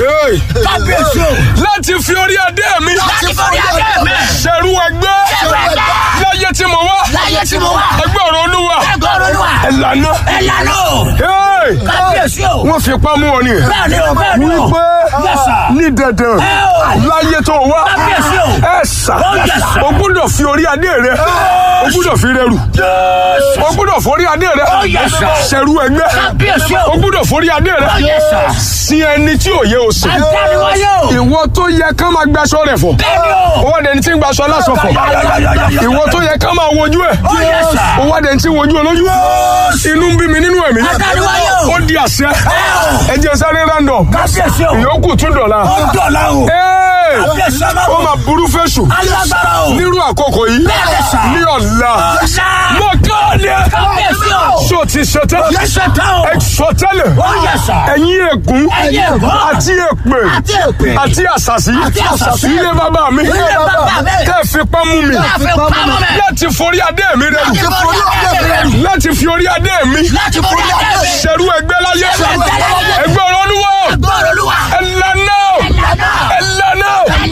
Hey. kábíyèsí o. láti fi orí adé mi láti forí adé mi. ṣẹ̀rú ẹgbẹ́ ṣẹ̀rú ẹgbẹ́. láyé tí mo wá láyé tí mo wà. ẹgbẹ́ ọ̀rọ̀ olúwa ẹgbẹ́ olúwa. ẹ̀lànà ẹ lànà o. Hey. kábíyèsí o. wọ́n fi pamọ́ wọn ni bẹ́ẹ̀ ni o bẹ́ẹ̀ ni o. wípé Yes, sir. ní dandan Ẹ o. láyé tó wá Kábíyèsí o. ẹ sà Oh, yes, sir. o gbúdọ̀ fi orí adé rẹ o gbúdọ̀ fi rẹrù Jésù. o gbúdọ̀ forí adé rẹ Oh, yes, sir. ṣẹ̀rú ẹgbẹ́ kábíyèsí o. o gbúdọ̀ forí adé Oh, rẹ yes, sir. sí ẹni tí ò yẹ o sìn àtàríwáyé o. ìwọ tó yẹ ká máa gbaṣọ rẹ fọ bẹ́ẹ̀ ni o. owó adẹni tí ń gbaṣọ lásọ fọ ìwọ tó yẹ ká máa wojú ẹ Oh, yes, sir. owó adẹni tí ń wojú olójú inú ń bí mi nínú ẹ̀mí àtàríwáyé o. ó di àṣẹ ẹ jẹ́ sáré random kábíyèsí o. ìyókù tún dọ̀la. ó dọ̀la o. Ee, kábíyèsí ó ọlọ́run. máa burú fẹ́sù alágbára o. nírú àkókò yìí Bẹ́ẹ̀ ni sà. ní ọ̀la ọ̀sà. mo kọ́ ni kábíyèsí o. ṣó ti ṣetán yẹsẹ̀ tán o. ẹ sọ tẹ́lẹ̀ ó yẹ sà. ẹ̀yin ègún Ẹ̀yin ègún. àti èpè àti èpè. àti àṣàṣì Àti àṣàṣì. ilé bàbá mi Ilé bàbá mi. tẹ́ fi pamú mi láti pamọ́ mẹ́. láti forí adé mi rẹ láti forí adé mi rẹ. láti fi orí adé mi láti forí adé mi. ṣẹ̀rú ẹgbẹ́ láyé Ṣẹ̀rú ẹgbẹ́ láyé. ẹgbẹ́ ọlọ́nuwọ́ gbọ́dọ̀ olúwa. ẹ̀lànà Ẹ̀lànà. ẹ̀lànà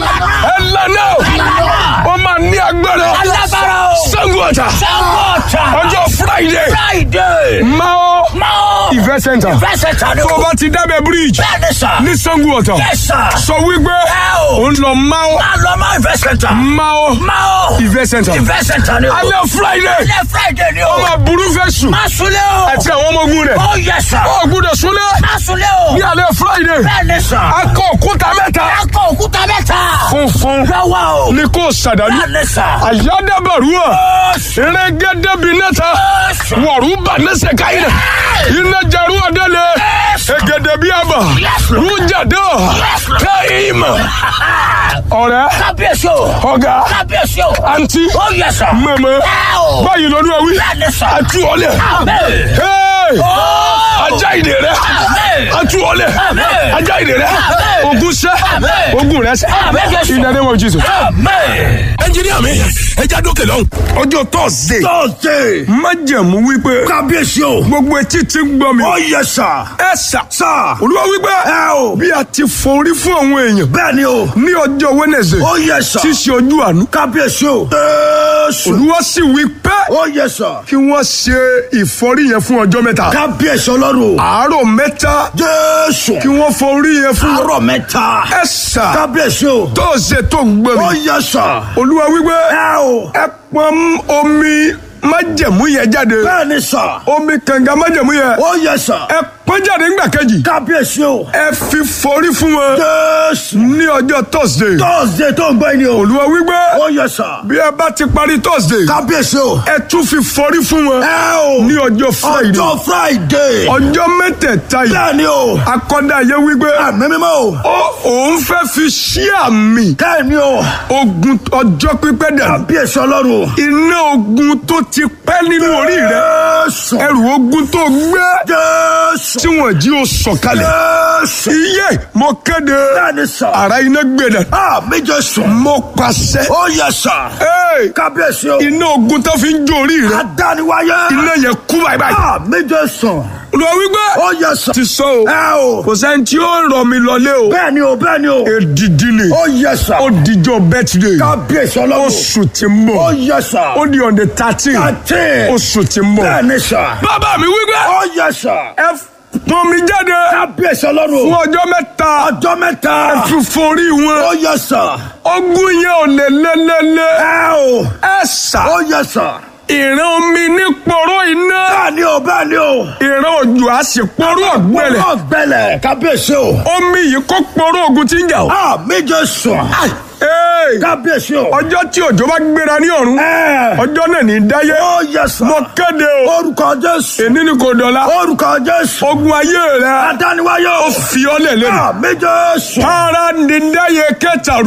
ẹ̀lànà Ẹ̀lànà. ó máa ní agbára alágbára o. Ṣàngó Ọ̀tà sangota. ọjọ́ Friday friday. Mao máa. event center fẹsẹ̀ tán ni tó o o. bá ti dábẹ́ bridge bẹ́ẹ̀ ni sà. ní Ṣàngó Ọ̀tà Yes, sir. sọ wípé Ẹ o. ó ń lọ Mao máa lọ máa fẹsẹ̀ tán. Mao máa. event center fẹsẹ̀ tán ni o. alẹ́ Friday alẹ́ friday ni o. ó máa burú fẹ́ sùn máa sunlé o. àti àwọn ọmọ ogun rẹ̀ ó yẹ sà. ó gbúdọ̀ súnlẹ̀ máa sunlé o. ní alẹ́ Friday bẹ́ẹ̀ ni sà. akọ òkúta mẹ́ta akọ òkúta mẹ́ta. funfun lọ́wọ́ o. ní kò sàdánù bẹ́ẹ̀ ni sà. àyádábàrúwà rẹ́gẹ́dẹ́bìnẹ́ta wọ̀rúbà lẹ́sẹ̀ káyìnà iná jarú ọ̀dẹ́lẹ̀ ẹ̀gẹ̀dẹ̀ bíi àbà rújàdọ̀ káyìmà ọ̀rẹ́ kábíyèsí o. ọ̀gá kábíyèsí o. àǹtí ó yẹ sà. mẹ́mẹ́ ẹ o. báyìí lọ́dún ẹ̀wí bẹ́ẹ̀ ni sà. àtú ọ̀lẹ̀ Amen. Hey! Ó. ajá ìdè rẹ Amen. àtú ọ̀lẹ̀ Amen. ajá ìdè rẹ Amen. ogun sẹ́ Amen. ogun rẹ sẹ́ Amen, Jésù. in the name of Jesus. Amen. ẹnjiníà mi ẹ já dókè lọ́hùn. ọjọ́ Thursday tọ́sídẹ̀ẹ́ májẹ̀mú wípé kábíyèsí o. gbogbo etí tí ń gbọ́ mi. ó yẹ sà. ẹ sà. sà. olúwa wípé. ẹ o. bí a ti forí fún àwọn èèyàn. bẹ́ẹ̀ ni o. ní ọjọ́ Wednesday. ó yẹ sà. tí í ṣe ojú àánú. kábíyèsí o. jésù. olúwa sì wí pé. ó yẹ sà. kí wọ́n ṣe ìfọrí yẹn fún ọjọ́ mẹ́ta. kábíyèsí ọlọ́run. àárọ̀ mẹ́ta. jésù. kí wọ́n forí yẹn fún. àárọ̀ mẹ́ta. ẹ sà. kábíyèsí o. tó ṣe tó ń gbẹ ó mi. yẹ sà. olúwa wípé. ẹ o. ẹ pọn omi májẹ̀mú yẹn jáde. bẹ́ẹ̀ ni sà. omi kànga májẹ̀mú yẹn. ó yẹ sà. ẹ pọn jáde ńgbà kejì. kábíyèsí o. ẹ fi forí fún wọn. jésù. ní ọjọ́ Thursday. tọ́sídẹ̀ẹ́ tó ń gbọ́ ni o. olúwa wípé. ó yẹ sà. bí ẹ bá ti parí Thursday. kábíyèsí o. ẹ tún fi forí fún wọn. ẹ o. ní ọjọ́ Friday. ọjọ́ friday. ọjọ́ mẹ́tẹ̀ẹ̀ta yìí. bẹ́ẹ̀ ni o. akọ́dá yẹ wípé. àmì mímọ́ o. ó òun fẹ́ fi ṣí àmì. kẹ́mi o. ogun ọjọ́ pípẹ́ dà. kábíyèsí ọlọ́run. iná ogun tó ti pẹ́ nínú orí rẹ. jésù. ẹrù ogun tó gbé. jésù. tí wọ́n jí o sọ̀kalẹ̀. jésù. iye mo kéde. bẹ́ẹ̀ni sà. ara iná gbẹdẹ. àmì jésù. mo pàṣẹ. ó yẹ sà. Hey! kábíyèsí o. iná ogun tó fi ń jó orí rẹ. adániwáyé. iná yẹn kú báyìí báyìí. àmì jésù. olùwà wípé. ó yẹ sà. ti sọ o. ẹ o. kò sẹ́ni tí ó rọ̀ mí lọlé o. bẹ́ẹ̀ni o bẹ́ẹ̀ni o. èdìdì ni. ó yẹ sà. ó dijọ́ birthday. kábíyèsí ọlọ́run. oṣù tí ń ó bọ̀. yẹ sà. ó di on the thirteen. thirteen. oṣù tí ń bọ̀. bẹ́ẹ̀ni sà. bàbá mi wípé. ó yẹ sà. ẹ pọn mi jáde. kábíyèsí ọlọ́run. fún ọjọ́ mẹ́ta. ọjọ́ mẹ́ta. fi forí ó wọn. yẹ sà. ogun yẹn ò lè lélẹ́lẹ́. ẹ o. ẹ sà. ó yẹ sà. ìran omi ní pọ̀rọ̀ iná. bẹ́ẹ̀ni o bẹ́ẹ̀ni o. ìran òjò á sì pọ̀rọ̀ ọ̀gbẹ́lẹ̀. wọ́n gbẹlẹ̀ kábíyèsí o. omi yìí kó pọ̀rọ̀ ogun tí ń jà o. àmì jésù. Hey! kábíyèsí o. ọjọ́ tí òjò bá gbéra ní ọ̀run. ẹ. ọjọ́ náà ní dáyé. ó yẹ sà. mo kéde o. orúkọ jésù. èní ni kò dọ̀la. orúkọ jésù. ogun ayé rẹ. adániwáyé ó o. fi ọ́ lẹ̀ lẹ́nu. àmì jésù. para ní dáyé kẹtàrú.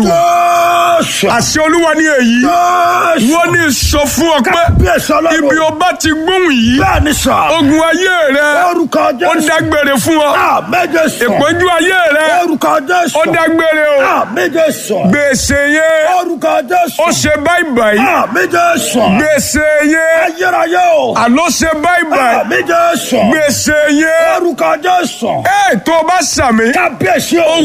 jésù. àṣẹ olúwa ní èyí. jésù. wọ́n ní sọ fún ọ pé kábíyèsí ọlọ́run. ibi o bá ti gbóhùn yìí. bẹ́ẹ̀ni sà. ogun ayé rẹ. orúkọ ó jésù. dágbére fún ọ. àmì jésù. ìpọ́njú ayé rẹ. orúkọ jésù. ó dágbére o. àmì jésù. gbèsè yẹn. orúkọ jésù. ó ṣe báyìí báyìí. àmì jésù. gbèsè yẹn. ayérayé o. àló ṣe báyìí báyìí. àmì jésù. gbèsè yẹn. orúkọ jésù. ẹ tó o bá sàmì. kábíyèsí o.